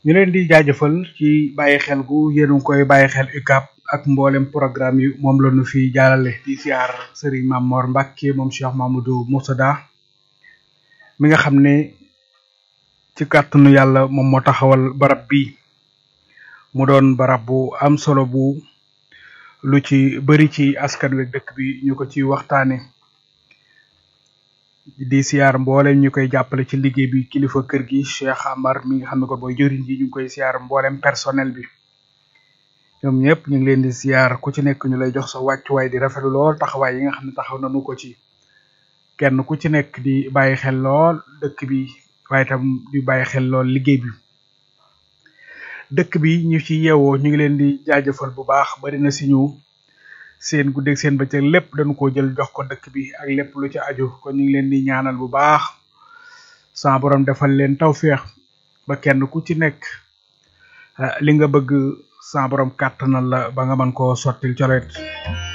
ñu leen di jaajëfal ci bàyyi xel gu yéen a ngi koy bàyyi xel UCAB ak mboolem programme yi moom la ñu fi jaarale di siyaar Serigne Mamor Mbacke moom Cheikh Mamadou Moussada mi nga xam ne ci kàttanu yàlla moom moo taxawal barab bi mu doon barab bu am solo bu lu ci bëri ci askan wi dëkk bi ñu ko ci waxtaane di siyaar mboolem ñu koy jàppale ci liggéey bi kilifa kër gi Cheikh Amar mi nga xam ne ko mooy jëriñ ji ñu ngi koy siyaar mboolem personnel bi ñoom ñëpp ñu ngi leen di siyaar ku ci nekk ñu lay jox sa wàccuwaay di rafetlu lool taxawaay yi nga xam ne taxaw nañu ko ci kenn ku ci nekk di bàyyi xel lool dëkk bi waaye tam di bàyyi xel lool liggéey bi dëkk bi ñu ci yeewoo ñu ngi leen di jaajëfal bu baax bari na si ñu seen guddeeg seen bëccëg lépp dañu ko jël jox ko dëkk bi ak lépp lu ci aju kon ñu ngi leen di ñaanal bu baax sa borom defal leen tawféex ba kenn ku ci nekk li nga bëgg sa borom kàttanal la ba nga mën koo sottil colet